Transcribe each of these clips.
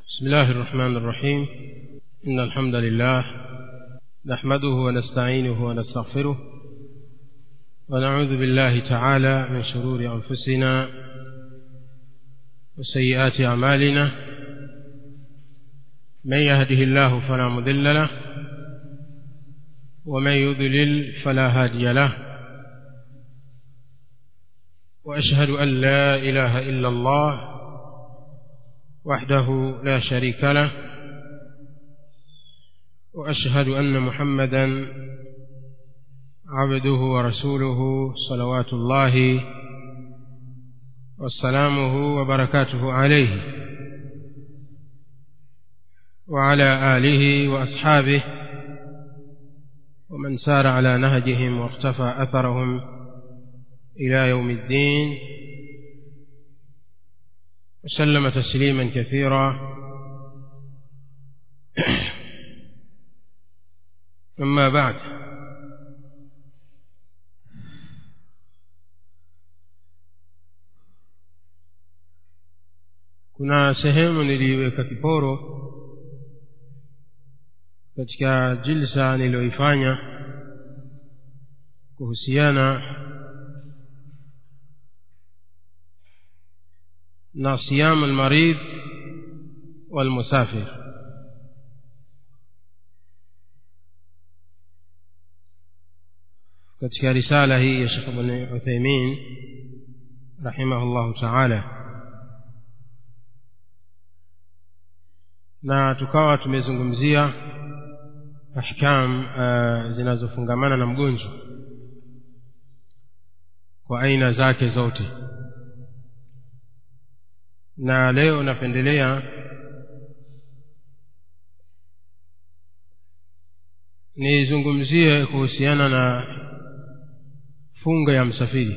بسم الله الرحمن الرحيم إن الحمد لله نحمده ونستعينه ونستغفره ونعوذ بالله تعالى من شرور أنفسنا وسيئات أعمالنا من يهده الله فلا مضل له ومن يضلل فلا هادي له وأشهد أن لا إله إلا الله وحده لا شريك له واشهد ان محمدا عبده ورسوله صلوات الله وسلامه وبركاته عليه وعلى اله واصحابه ومن سار على نهجهم واقتفى اثرهم الى يوم الدين وسلم تسليما كثيرا أما بعد kuna sehemu niliweka kiporo katika jilsa niliyoifanya kuhusiana na siyam almarid walmusafir katika risala hii ya Sheikh Ibn Uthaymeen rahimahullahu ta'ala na tukawa tumezungumzia ahkam uh, zinazofungamana na mgonjwa kwa aina zake zote na leo napendelea nizungumzie kuhusiana na funga ya msafiri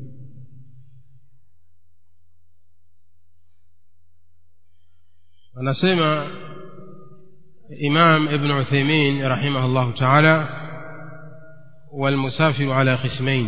anasema imam ibn uthaymin rahimahullah taala والمسافر على قسمين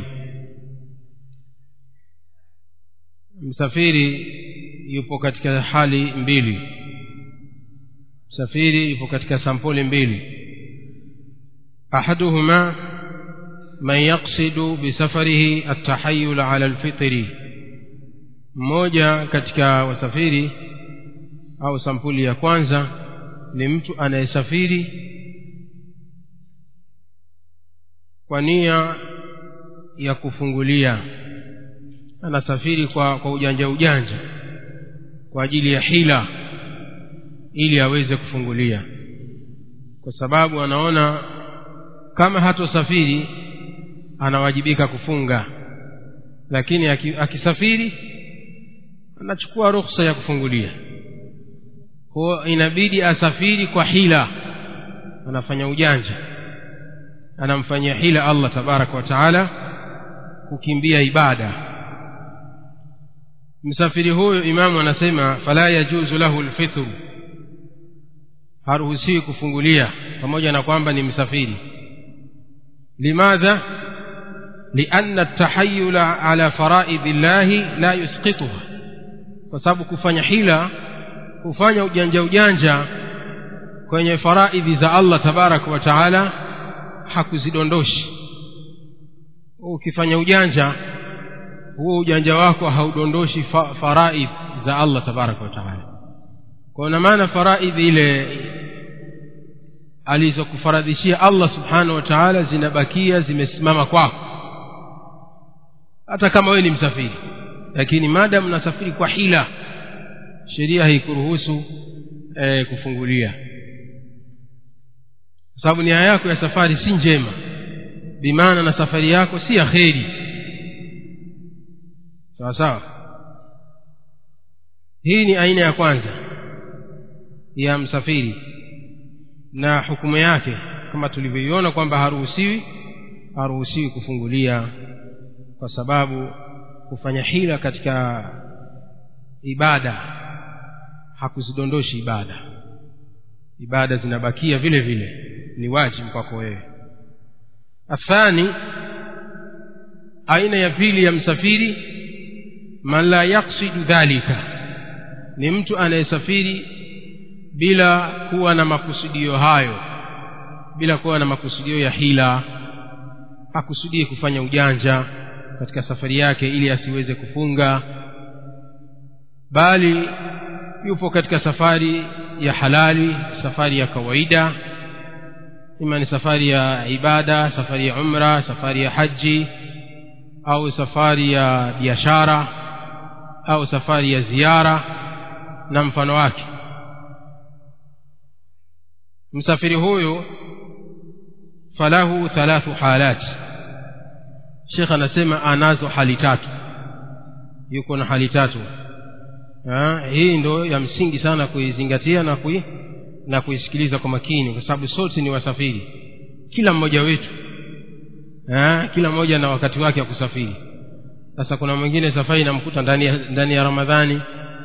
msafiri yupo katika hali mbili msafiri yupo katika sampuli mbili ahaduhuma man yaqsidu bisafarihi atahayul ala alfitri mmoja katika wasafiri au sampuli ya kwanza ni mtu anayesafiri kwa nia ya kufungulia anasafiri kwa, kwa ujanja ujanja kwa ajili ya hila ili aweze kufungulia kwa sababu anaona kama hatosafiri anawajibika kufunga lakini akisafiri anachukua ruhusa ya kufungulia kwa inabidi asafiri kwa hila anafanya ujanja anamfanyia hila Allah tabaraka wa taala kukimbia ibada msafiri huyo imamu anasema fala yajuzu lahu lfitru haruhusiwi kufungulia pamoja na kwamba ni msafiri limadha lianna atahayula ala faraidhi llahi la yusqituha kwa sababu kufanya hila kufanya ujanja ujanja kwenye faraidhi za allah tabaraka wa taala hakuzidondoshi ukifanya ujanja huo ujanja wako haudondoshi fa, faraidh za allah tabaraka wa taala kwa na maana faraidhi ile alizokufaradhishia allah subhanahu wa taala zinabakia zimesimama kwako hata kama wewe ni msafiri lakini maadamu nasafiri kwa hila sheria haikuruhusu e, kufungulia kwa sababu nia yako ya safari si njema bimaana na safari yako si ya kheri sawa sawa hii ni aina ya kwanza ya msafiri na hukumu yake kama tulivyoiona kwamba haruhusiwi haruhusiwi kufungulia kwa sababu kufanya hila katika ibada hakuzidondoshi ibada ibada zinabakia vile vile ni wajibu kwako wewe athani aina ya pili ya msafiri man la yaksidu dhalika ni mtu anayesafiri bila kuwa na makusudio hayo bila kuwa na makusudio ya hila hakusudie kufanya ujanja katika safari yake ili asiweze kufunga bali yupo katika safari ya halali safari ya kawaida ima ni safari ya ibada safari ya umra safari ya haji au safari ya biashara au safari ya ziara na mfano wake msafiri huyu falahu thalathu halat shekh anasema anazo hali tatu yuko na hali tatu ha, hii ndo ya msingi sana kuizingatia na kui, na kuisikiliza kwa makini kwa sababu sote ni wasafiri kila mmoja wetu ha, kila mmoja na wakati wake wa kusafiri sasa kuna mwingine safari inamkuta ndani ya, ndani ya ramadhani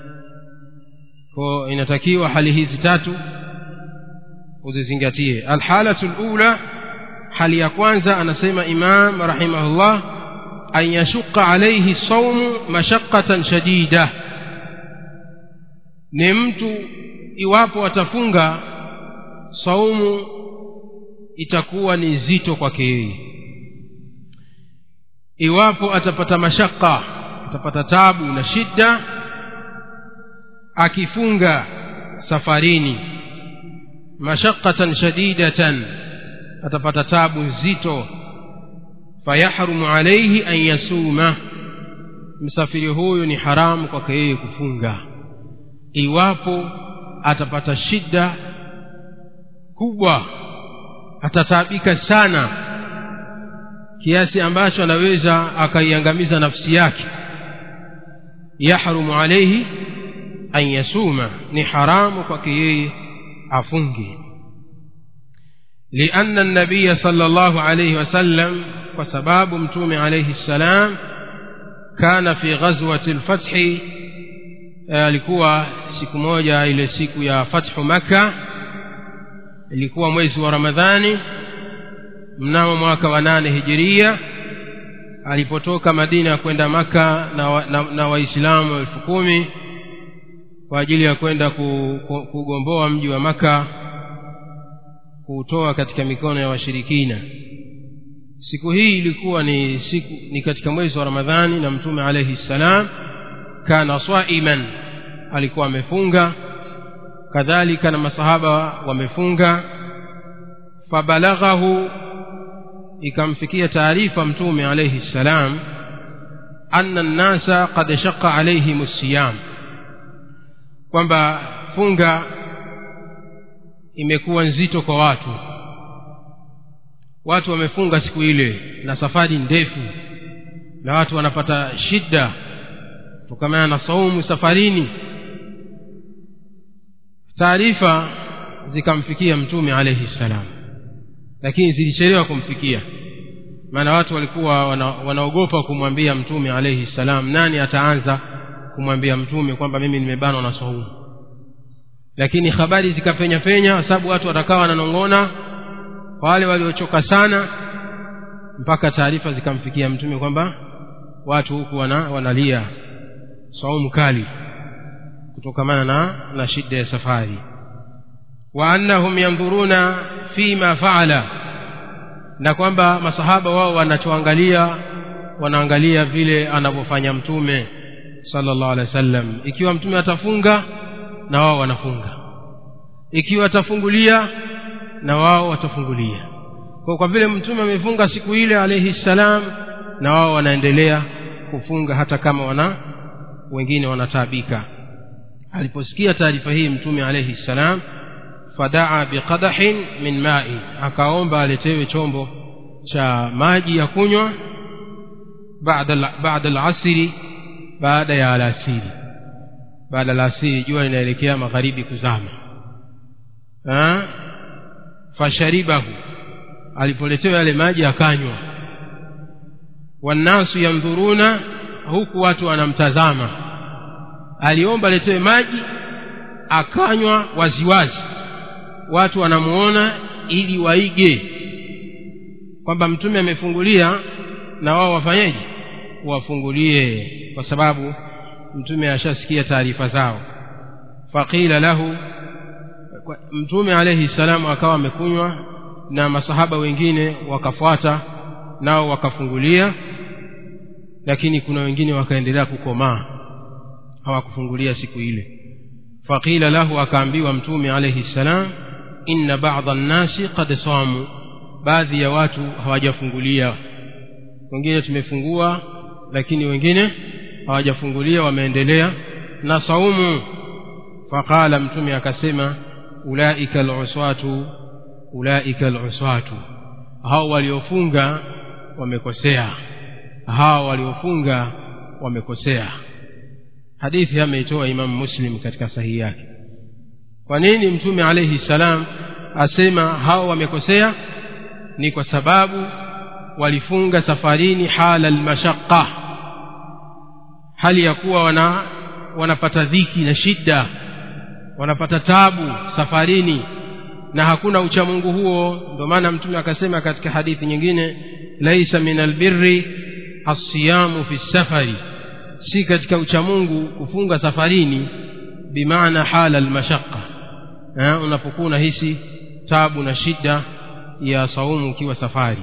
ko inatakiwa hali hizi tatu uzizingatie alhalatu lula hali ya kwanza anasema imam rahimahullah an yashuqa alaihi saumu mashaqatan shadida ni mtu iwapo atafunga saumu itakuwa ni zito kwake yeye iwapo atapata mashaka atapata tabu na shida akifunga safarini mashaqatan shadidatan atapata tabu nzito fayahrumu alaihi an yasuma msafiri huyu ni haramu kwake yeye kufunga iwapo atapata shida kubwa atataabika sana kiasi ambacho anaweza akaiangamiza nafsi yake yahrumu alaihi an yasuma ni haramu kwake yeye afunge لأن النبي صلى الله عليه وسلم وسباب متوم عليه السلام كان في غزوة الفتح alikuwa siku moja ile siku ya fathu makka ilikuwa mwezi wa ramadhani mnamo mwaka wa nane hijiria alipotoka madina kwenda maka na, na, na waislamu elfu kumi kwa ajili ya kwenda kugomboa mji wa maka kuutoa katika mikono ya washirikina siku hii ilikuwa ni siku ni katika mwezi wa ramadhani na mtume alaihi ssalam kana saiman alikuwa amefunga kadhalika na masahaba wamefunga fabalaghahu ikamfikia taarifa mtume alaihi ssalam anna nnasa qad shaqa alaihim siyam kwamba funga imekuwa nzito kwa watu watu wamefunga siku ile na safari ndefu na watu wanapata shida kutokamana na saumu safarini taarifa zikamfikia mtume alaihi ssalam lakini zilichelewa kumfikia maana watu walikuwa wana, wanaogopa kumwambia mtume alaihi ssalam nani ataanza kumwambia mtume kwamba mimi nimebanwa na saumu lakini habari zikapenya penya kwa sababu watu watakawa wananong'ona wale waliochoka sana mpaka taarifa zikamfikia mtume kwamba watu huku wana, wanalia saumu kali kutokamana na, na shida ya safari wa annahum yandhuruna fima faala na kwamba masahaba wao wanachoangalia wanaangalia vile anavyofanya mtume sallallahu alaihi wasallam ikiwa mtume atafunga na wao wanafunga ikiwa atafungulia na wao watafungulia kwa, kwa vile mtume amefunga siku ile alaihi ssalam na wao wanaendelea kufunga hata kama wana wengine wanataabika aliposikia taarifa hii mtume alaihi ssalam fadaa biqadahin min mai akaomba aletewe chombo cha maji ya kunywa baada alasiri baada ya alasiri baada alasiri jua linaelekea magharibi kuzama ha? fasharibahu alipoletewa yale maji akanywa wannasu yandhuruna huku watu wanamtazama aliomba aletewe maji akanywa waziwazi watu wanamuona ili waige kwamba mtume amefungulia na wao wafanyeje wafungulie kwa sababu mtume ashasikia taarifa zao faqila lahu mtume alaihi salamu akawa amekunywa na masahaba wengine wakafuata nao wakafungulia lakini kuna wengine wakaendelea kukomaa hawakufungulia siku ile faqila lahu akaambiwa mtume alaihi salam inna bada nnasi qad samu baadhi ya watu hawajafungulia wengine tumefungua lakini wengine hawajafungulia wameendelea na saumu faqala mtume akasema ulaika luswatu ulaika luswatu hao waliofunga wamekosea hao waliofunga wamekosea hadithi ameitoa imamu muslim katika sahihi yake kwa nini mtume alaihi salam asema hao wamekosea ni kwa sababu walifunga safarini hala almashaqa hali ya kuwa wana wanapata dhiki na shida wanapata tabu safarini na hakuna uchamungu huo ndio maana mtume akasema katika hadithi nyingine laisa min albirri alsiyamu fi safari si katika uchamungu kufunga safarini bimaana hala almashaqa unapokuwa unahisi tabu na shida ya saumu ukiwa safari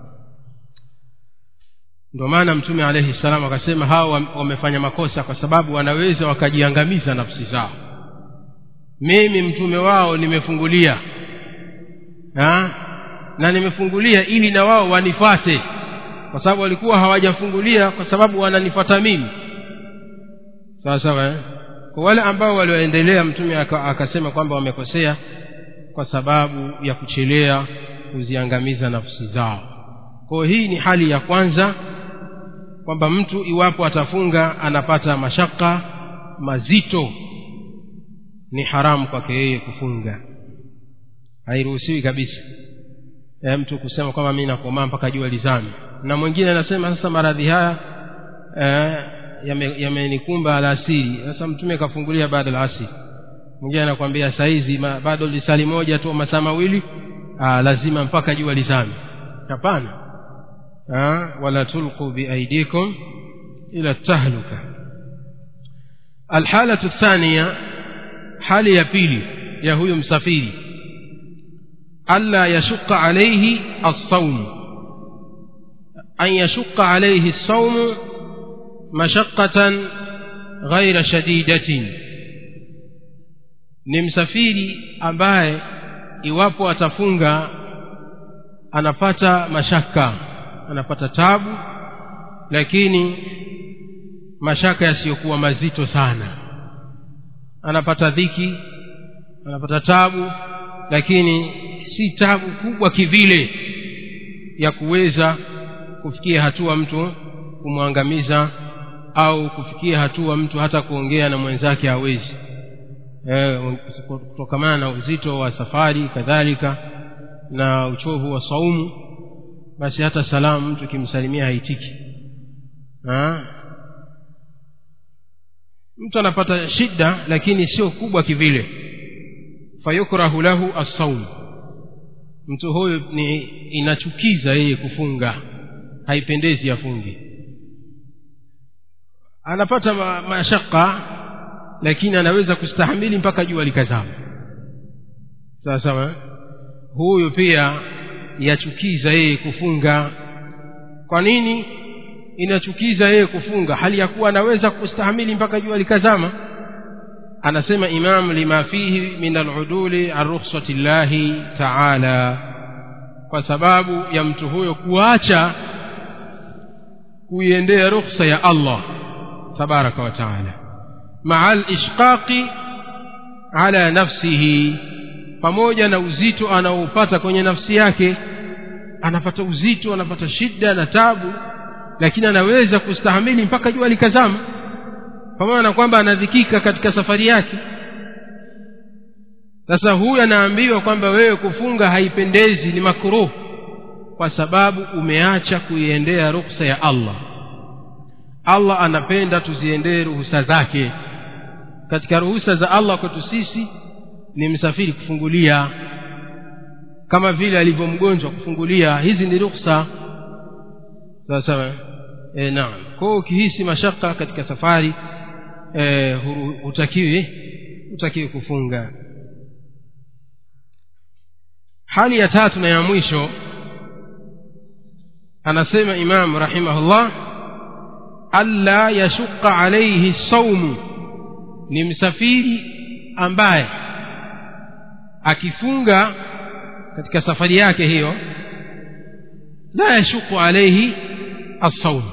ndio maana mtume alaihi salamu akasema hawa wamefanya makosa kwa sababu wanaweza wakajiangamiza nafsi zao mimi mtume wao nimefungulia ha? na nimefungulia ili na wao wanifate kwa sababu walikuwa hawajafungulia kwa sababu wananifata mimi sawa sawa eh? kwa wale ambao walioendelea mtume akasema kwamba wamekosea kwa sababu ya kuchelea kuziangamiza nafsi zao kwa hii ni hali ya kwanza kwamba mtu iwapo atafunga anapata mashaka mazito ni haramu kwake yeye kufunga hairuhusiwi kabisa e, mtu kusema kwamba mi nakomaa mpaka jua lizame na mwingine anasema sasa maradhi haya e, yamenikumba yame alasiri sasa mtume kafungulia baada la asiri mwingine anakwambia saizi bado lisali moja tu masaa mawili lazima mpaka jua lizame hapana wala tulqu biaidikum ila tahluka alhalatu thania hali ya pili ya huyu msafiri alla yashuqa alaihi alsaumu an yashuqa alaihi lsaumu mashaqatan ghaira shadidatin ni msafiri ambaye iwapo atafunga anapata mashaka anapata tabu lakini mashaka yasiyokuwa mazito sana anapata dhiki anapata tabu lakini si tabu kubwa kivile ya kuweza kufikia hatua mtu kumwangamiza au kufikia hatua mtu hata kuongea na mwenzake hawezi e, kutokamana na uzito wa safari kadhalika na uchovu wa saumu basi hata salamu mtu kimsalimia haitiki ha? mtu anapata shida lakini sio kubwa kivile fayukrahu lahu assaum mtu huyu ni inachukiza yeye kufunga haipendezi afunge anapata ma, mashaka lakini anaweza kustahamili mpaka jua likazama sawa sawa huyu pia yachukiza yeye kufunga kwa nini inachukiza yeye kufunga hali ya kuwa anaweza kustahamili mpaka jua likazama anasema imam lima fihi min aluduli an rukhsati llahi taala kwa sababu ya mtu huyo kuacha kuiendea rukhsa ya allah tabaraka wa taala maa lishqaqi ala nafsihi pamoja na uzito anaoupata kwenye nafsi yake anapata uzito anapata shida na tabu lakini anaweza kustahamili mpaka jua likazama pamoja na kwamba anadhikika katika safari yake sasa huyu anaambiwa kwamba wewe kufunga haipendezi ni makruh kwa sababu umeacha kuiendea ruksa ya allah allah anapenda tuziendee ruhusa zake katika ruhusa za allah kwetu sisi ni msafiri kufungulia kama vile alivyo mgonjwa kufungulia hizi ni ruksa sawa sawa e, naam kwa hiyo ukihisi mashaka katika safari e, hutakiwi hutakiwi kufunga hali ya tatu na ya mwisho anasema imam rahimahullah alla yashuqa alaihi saumu ni msafiri ambaye akifunga katika safari yake hiyo la yashuku alaihi assaumu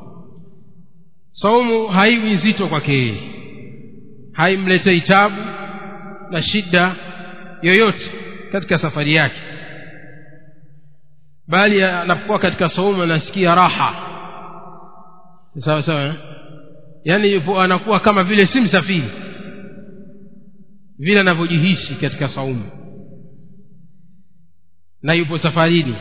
saumu haiwi nzito kwake yeye haimletei tabu na shida yoyote katika safari yake bali anapokuwa katika saumu anasikia raha sawa sawa eh? yaani yupo anakuwa kama vile si msafiri vile anavyojihisi katika saumu na yupo safarini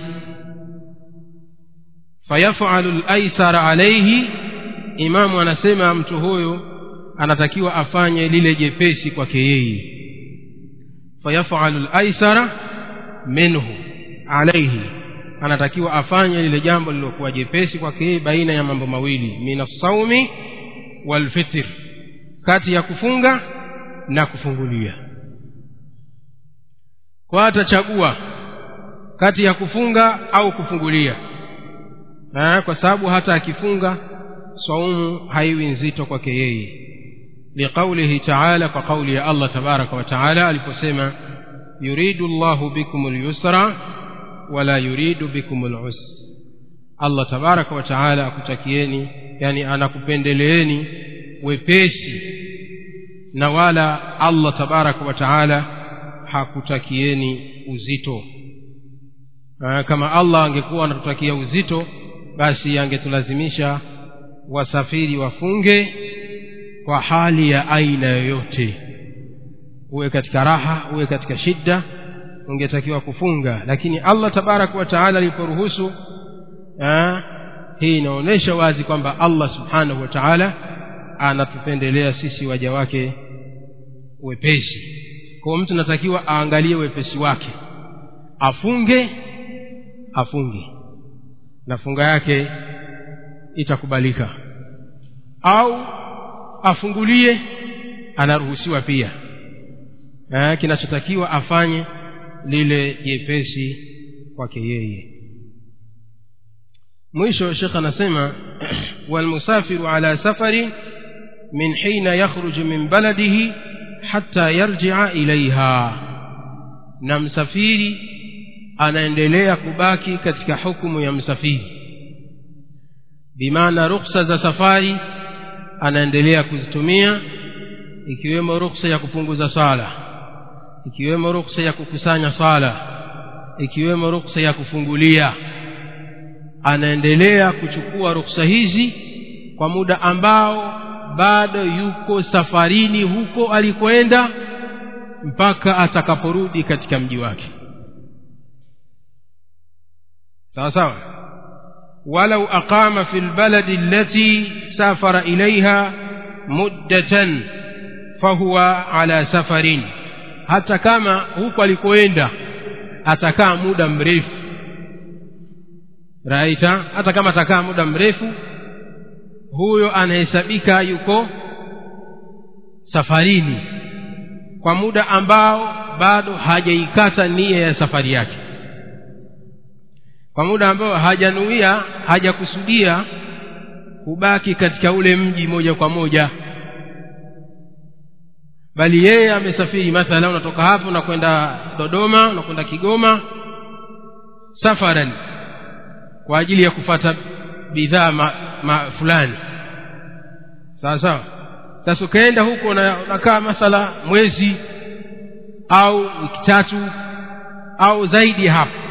fayafalu laisara alaihi imamu anasema mtu huyo anatakiwa afanye lile jepesi kwake yeye fayafalu laisara minhu alaihi anatakiwa afanye lile jambo lililokuwa jepesi kwake yeye baina ya mambo mawili min assaumi walfitr kati ya kufunga na kufungulia kwa atachagua kati ya kufunga au kufungulia ha, kwa sababu hata akifunga saumu haiwi nzito kwake yeye liqaulihi taala kwa kauli ya allah tabaraka wa taala aliposema yuridu llahu bikum lyusra wala yuridu bikum lusr allah tabaraka wa taala akutakieni yani anakupendeleeni wepesi na wala allah tabaraka wa taala hakutakieni uzito Aa, kama allah angekuwa anatutakia uzito basi angetulazimisha wasafiri wafunge kwa hali ya aina yoyote uwe katika raha uwe katika shida ungetakiwa kufunga lakini allah tabaraka wa taala aliporuhusu hii inaonyesha wazi kwamba allah subhanahu wa taala anatupendelea sisi waja wake wepesi kwao mtu natakiwa aangalie wepesi wake afunge afunge na funga yake itakubalika au afungulie anaruhusiwa pia eh, kinachotakiwa afanye lile jepesi kwake yeye mwisho shekh anasema walmusafiru ala safari min hina yakhruju min baladihi hata yarjia ilaiha na msafiri anaendelea kubaki katika hukumu ya msafiri bimaana ruksa za safari anaendelea kuzitumia ikiwemo ruksa ya kupunguza sala ikiwemo ruksa ya kukusanya sala ikiwemo ruksa ya kufungulia anaendelea kuchukua ruksa hizi kwa muda ambao bado yuko safarini huko alikoenda mpaka atakaporudi katika mji wake sawa sawa walau aqama fi lbaladi allati safara ilaiha muddatan fahuwa ala safarin hata kama huko alikoenda atakaa muda mrefu raita hata kama atakaa muda mrefu huyo anahesabika yuko safarini kwa muda ambao bado hajaikata nia ya safari yake kwa muda ambao hajanuia hajakusudia kubaki katika ule mji moja kwa moja bali yeye amesafiri mathala unatoka hapo unakwenda dodoma unakwenda kigoma safaran kwa ajili ya kufata bidhaa ma, ma fulani sawa sawa sasa ukaenda huko unakaa mathala mwezi au wiki tatu au zaidi ya hapo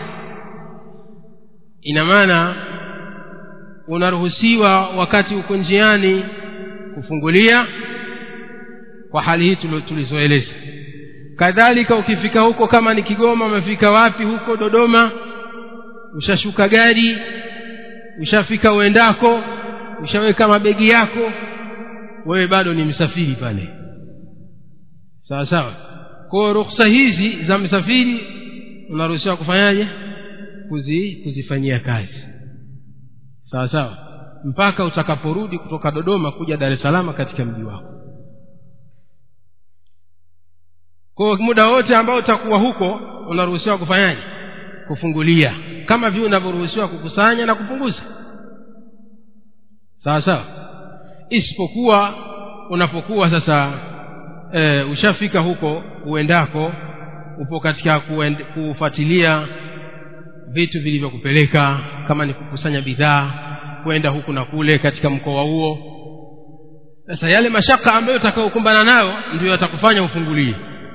ina maana unaruhusiwa wakati uko njiani kufungulia kwa hali hii tulizoeleza kadhalika ukifika huko kama ni kigoma umefika wapi huko dodoma ushashuka gari ushafika uendako ushaweka mabegi yako wewe bado ni msafiri pale sawa sawa kwao ruksa hizi za msafiri unaruhusiwa kufanyaje kuzi, kuzifanyia kazi sawa sawa mpaka utakaporudi kutoka dodoma kuja dar es salaam katika mji wako kwa muda wote ambao utakuwa huko unaruhusiwa kufanyaje kufungulia kama vile unavyoruhusiwa kukusanya na kupunguza sawa sawa isipokuwa unapokuwa sasa e, ushafika huko uendako upo katika kufuatilia vitu vilivyokupeleka kama ni kukusanya bidhaa kwenda huku na kule katika mkoa huo sasa yale mashaka ambayo utakayokumbana nayo ndio yatakufanya ufungulie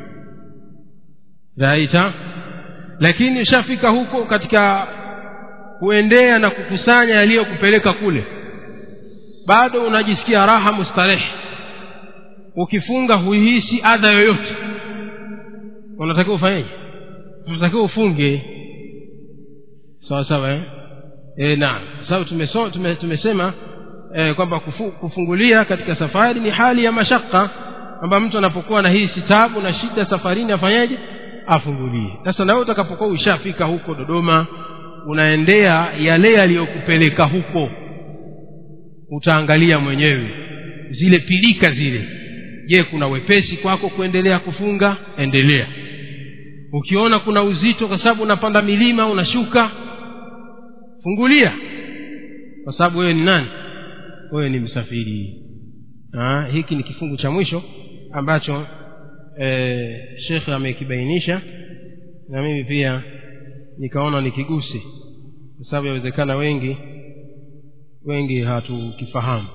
raita lakini ushafika huko katika kuendea na kukusanya yaliyokupeleka kule bado unajisikia raha mustarehe ukifunga huihisi adha yoyote unatakiwa ufanyeje unatakiwa ufunge sawa sawa eh? e, naam sababu tumeso, tume, tumesema e, kwamba kufu, kufungulia katika safari ni hali ya mashaka kwamba mtu anapokuwa na hii sitabu na shida safarini afanyeje afungulie sasa nawe utakapokuwa ushafika huko dodoma unaendea yale yaliyokupeleka huko utaangalia mwenyewe zile pilika zile je kuna wepesi kwako kuendelea kufunga endelea ukiona kuna uzito kwa sababu unapanda milima unashuka fungulia kwa sababu wewe ni nani wewe ni msafiri ha, hiki ni kifungu cha mwisho ambacho e, shekhe amekibainisha na mimi pia nikaona nikiguse kwa sababu yawezekana wengi wengi hatukifahamu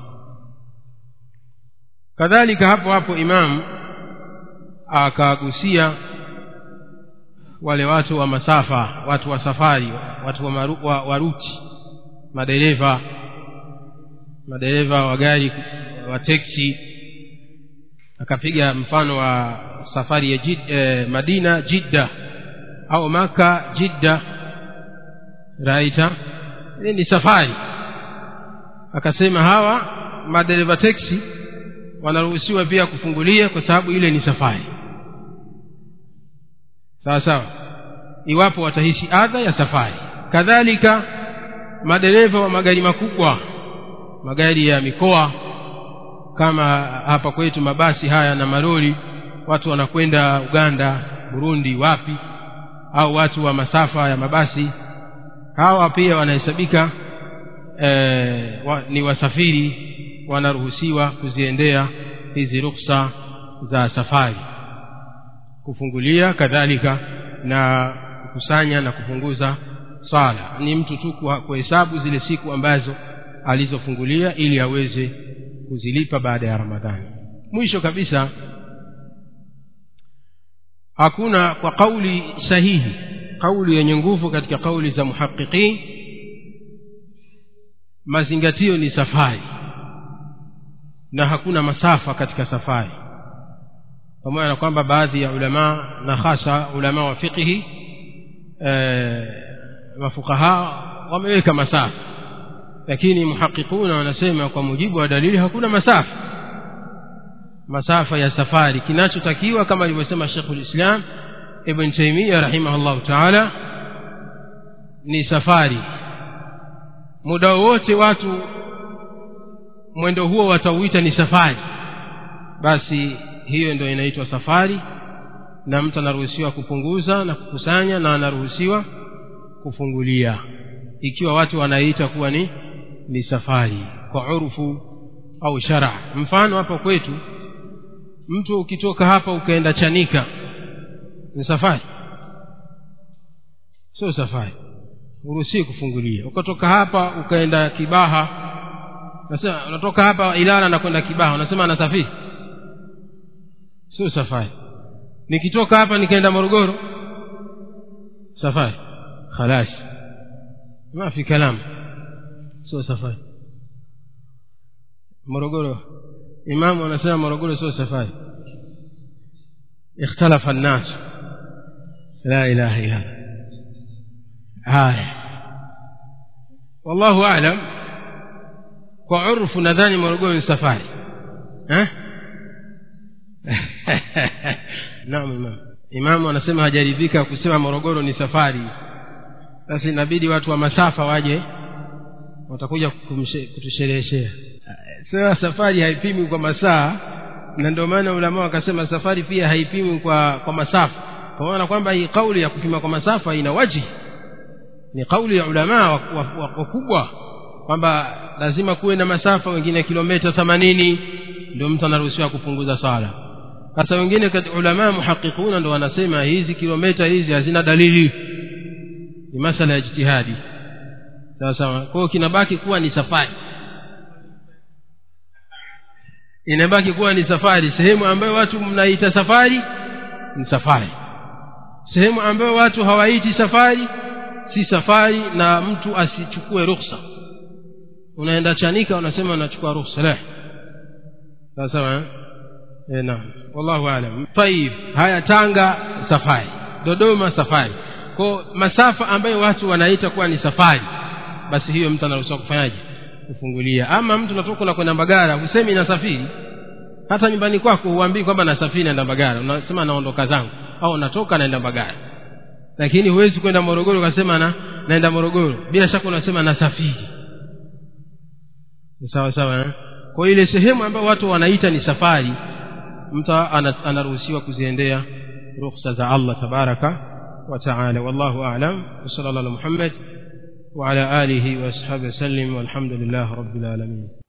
kadhalika hapo hapo imamu akagusia wale watu wa masafa watu wa safari watu wa, maru, wa, wa ruti madereva madereva wa gari wa teksi akapiga mfano wa safari ya jid, eh, madina jidda au maka jidda raita hii ni safari akasema hawa madereva teksi wanaruhusiwa pia kufungulia kwa sababu ile ni safari sawa sawa iwapo watahisi adha ya safari kadhalika madereva wa magari makubwa magari ya mikoa kama hapa kwetu mabasi haya na malori watu wanakwenda uganda burundi wapi au watu wa masafa ya mabasi hawa pia wanahesabika e, wa, ni wasafiri wanaruhusiwa kuziendea hizi ruksa za safari kufungulia kadhalika na kukusanya na kupunguza sala ni mtu tu kuhesabu zile siku ambazo alizofungulia ili aweze kuzilipa baada ya ramadhani mwisho kabisa hakuna kwa kauli sahihi kauli yenye nguvu katika kauli za muhaqiqin mazingatio ni safari na hakuna masafa katika safari pamoja na kwamba baadhi ya ulamaa na hasa ulamaa wa fiqhi e, mafukaha wameweka masafa lakini muhaqiquna wanasema kwa mujibu wa dalili hakuna masafa masafa ya safari kinachotakiwa kama alivyosema shekhu lislam ibn taimia rahimahullahu taala ni safari muda wowote watu mwendo huo watauita ni safari basi hiyo ndio inaitwa safari na mtu anaruhusiwa kupunguza na kukusanya na anaruhusiwa kufungulia ikiwa watu wanaita kuwa ni ni safari kwa urfu au shara mfano hapa kwetu mtu ukitoka hapa ukaenda chanika ni safari sio safari uruhusii kufungulia ukatoka hapa ukaenda kibaha nasema unatoka hapa ilala na kwenda kibaha unasema anasafiri sio safari nikitoka hapa nikaenda morogoro safari khalas ma fi kalam sio safari morogoro imamu anasema morogoro sio safari ikhtalafa nnas la ilaha illa haya wallahu alam kwa urfu nadhani morogoro ni safari eh? naam imam imamu anasema hajaridhika kusema morogoro ni safari sasa inabidi watu wa masafa waje watakuja kutushereheshea sasa safari haipimwi kwa masaa na ndio maana ulama wakasema safari pia haipimwi kwa kwa masafa kwa maana kwamba hii kauli ya kupima kwa masafa ina waji ni kauli ya ulamaa wakubwa kwamba lazima kuwe na masafa wengine kilomita themanini ndio mtu anaruhusiwa kupunguza sala sasa wengine kati ulamaa muhaqiquna ndo wanasema hizi kilomita hizi hazina dalili ni masala ya jitihadi sawa sawa kwao kinabaki kuwa ni safari inabaki kuwa ni safari sehemu ambayo watu mnaita safari ni safari sehemu ambayo watu hawaiti safari si safari na mtu asichukue rukhsa unaenda chanika unasema unachukua rukhsa la sawa sawa eh naam wallahu alam tayib haya tanga safari dodoma safari kwa masafa ambayo watu wanaita kuwa ni safari basi hiyo mtu anaruhusiwa kufanyaje kufungulia ama mtu natoka na kwenda mbagara husemi nasafiri hata nyumbani kwako huambii kwamba nasafiri naenda mbagara unasema naondoka zangu au natoka naenda mbagara lakini huwezi kwenda morogoro ukasema na naenda morogoro bila shaka unasema nasafiri sawa sawa eh? kwa ile sehemu ambayo watu wanaita ni safari mtu anaruhusiwa kuziendea rukhsa za allah tabaraka wataala wallahu alam wasala llah ala muhammad وعلى آله وأصحابه وسلم والحمد لله رب العالمين